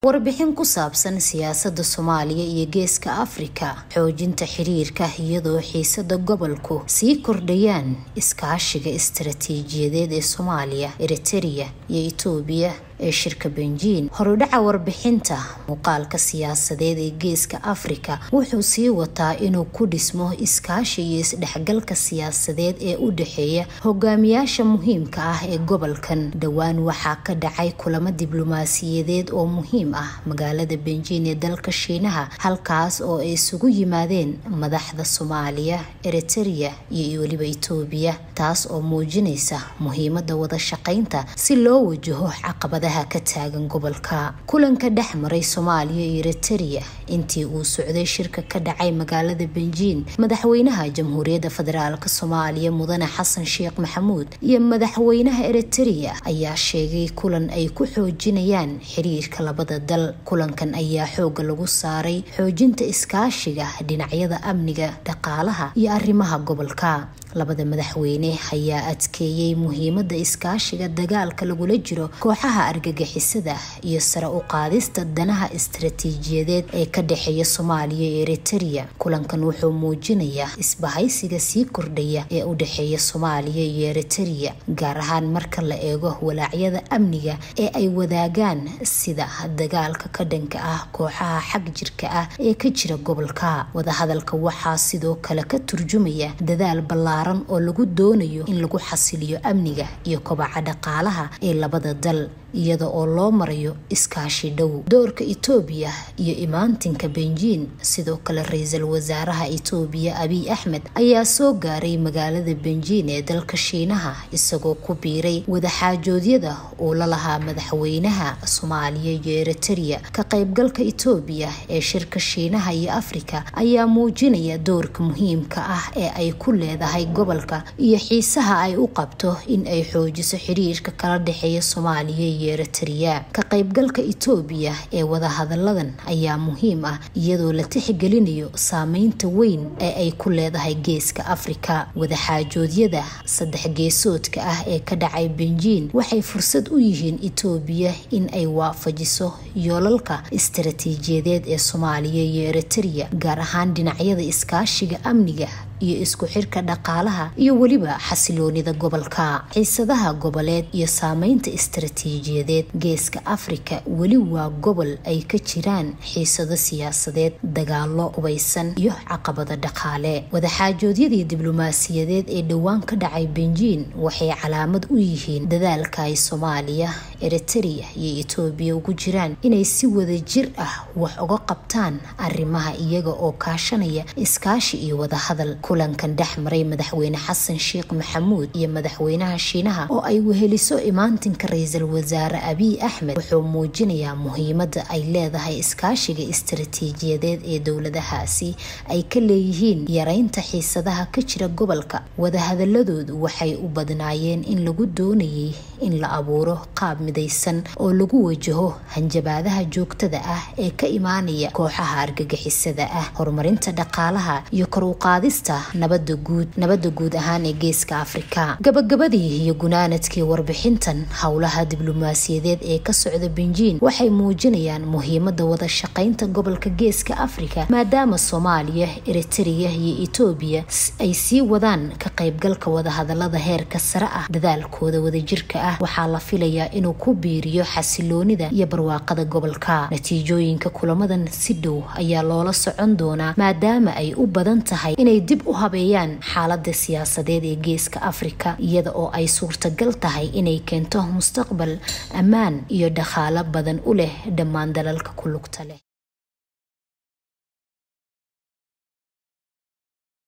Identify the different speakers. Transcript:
Speaker 1: warbixin ku saabsan siyaasada soomaaliya iyo geeska afrika xoojinta xiriirka iyadoo xiisada gobolku sii kordhayaan iskaashiga istaraatiijiyadeed ee soomaaliya eritereya iyo itoobiya ee shirka benjiin horudhaca warbixinta muuqaalka siyaasadeed ee geeska afrika wuxuu sii wataa inuu ku dhismo iskaashi iyo isdhexgalka siyaasadeed ee u dhexeeya hogaamiyaasha muhiimka ah ee gobolkan dhowaan waxaa ka dhacay kulamo diblomaasiyadeed oo muhiim ah magaalada benjiin ee dalka shiinaha halkaas oo ay isugu yimaadeen madaxda soomaaliya eritereya iyo weliba itoobiya taas oo muujinaysa muhiimada wada shaqaynta si loo wajaho caqabada ka taagan gobolka kulanka dhex maray soomaaliya iyo eritereya intii uu socday shirka ka dhacay magaalada benjiin madaxweynaha jamhuuriyadda federaalk soomaaliya mudane xasan sheekh maxamuud iyo madaxweynaha eritereya ayaa sheegay kulan ay ku xoojinayaan xiriirka labada dal kulankan ayaa xooga lagu saaray xoojinta iskaashiga dhinacyada amniga dhaqaalaha iyo arrimaha gobolka labada madaxweyne ayaa adkeeyey muhiimada iskaashiga dagaalka lagula jiro kooxaha argagixisada iyo sare u qaadista danaha istaraatiijiyadeed ee ka dhexeeya soomaaliya iyo eritereya kulankan wuxuu muujinayaa isbahaysiga sii kordhaya ee u dhexeeya soomaaliya iyo eritereya gaar ahaan marka la eego walaacyada amniga ee ay wadaagaan sida dagaalka ka dhanka ah kooxaha xag jirka ah ee ka jira gobolka wadahadalka waxaa sidoo kale ka turjumaya dadaal ballaaran oo lagu doonayo in lagu xasiliyo amniga iyo kobaca dhaqaalaha ee labada dal iyada oo loo marayo iskaashi dhow doorka itoobiya iyo imaantinka benjiin sidoo kale ra-iisul wasaaraha itoobiya abiy axmed ayaa soo gaaray magaalada benjiin ee dalka shiinaha isagoo ku biiray wadaxaajoodyada uu la lahaa madaxweynaha soomaaliya iyo eritereya ka qaybgalka itoobiya ee shirka shiinaha iyo afrika ayaa muujinaya doorka muhiimka ah ee ay ku leedahay gobolka iyo xiisaha ay u qabto in ay xoojiso xiriirka kala dhexeeya soomaaliya iyo eritereya ka qaybgalka itoobiya ee wadahadaladan ayaa muhiim ah iyadoo la tixgelinayo saameynta weyn ee ay ku leedahay geeska afrika wadaxaajoodyada saddex geesoodka ah ee ka dhacay benjiin waxay fursad u yihiin itoobiya in ay waafajiso yoolalka istaraatiijiyadeed ee soomaaliya iyo eritereya gaar ahaan dhinacyada iskaashiga amniga iyo isku xirka dhaqaalaha iyo weliba xasiloonida gobolka xiisadaha goboleed iyo saameynta istaraatiijiyadeed geeska afrika weli waa gobol ay ka jiraan xiisado siyaasadeed dagaalo hubaysan iyo caqabado dhaqaale wadaxaajoodyadii diblomaasiyadeed ee dhowaan ka dhacay benjiin waxay calaamad u yihiin dadaalka ay soomaaliya eritereya iyo itoobiya ugu jiraan inay si wada jir ah wax uga qabtaan arrimaha iyaga oo kaashanaya iskaashi iyo wadahadal kulankan dhex maray madaxweyne xasan sheekh maxamuud iyo madaxweynaha shiinaha oo ay weheliso imaantinka ra-iisul wasaare abiy axmed wuxuu muujinayaa muhiimada ay leedahay iskaashiga istaraatiijiyadeed ee dowladahaasi ay ka leeyihiin yareynta xiisadaha ka jira gobolka wadahadaladoodu waxay u badnaayeen in lagu doonayay in la abuuro qaab midaysan oo lagu wajaho hanjabaadaha joogtada ah ee ka imaanaya kooxaha argagixisada ah horumarinta dhaqaalaha iyo kor u qaadista nabada guud nabada guud ahaan ee geeska afrika gabagabadii iyo gunaanadkii warbixintan howlaha diblomaasiyadeed ee ka socda benjiin waxay muujinayaan muhiimada wada shaqaynta gobolka geeska afrika maadaama soomaaliya eritereya iyo itoobiya ay sii wadaan ka qaybgalka wadahadalada heerka sare ah dadaalkooda wadajirka ah waxaa la filayaa inuu ku biiriyo xasiloonida iyo barwaaqada gobolka natiijooyinka kulamadan si dhow ayaa loola socon doonaa maadaama ay u badan tahay inay dib u habeeyaan xaalada siyaasadeed ee geeska afrika iyada oo ay suurtagal tahay inay keento mustaqbal ammaan iyo dhaqaalo badan u leh dhammaan dalalka ku lugta leh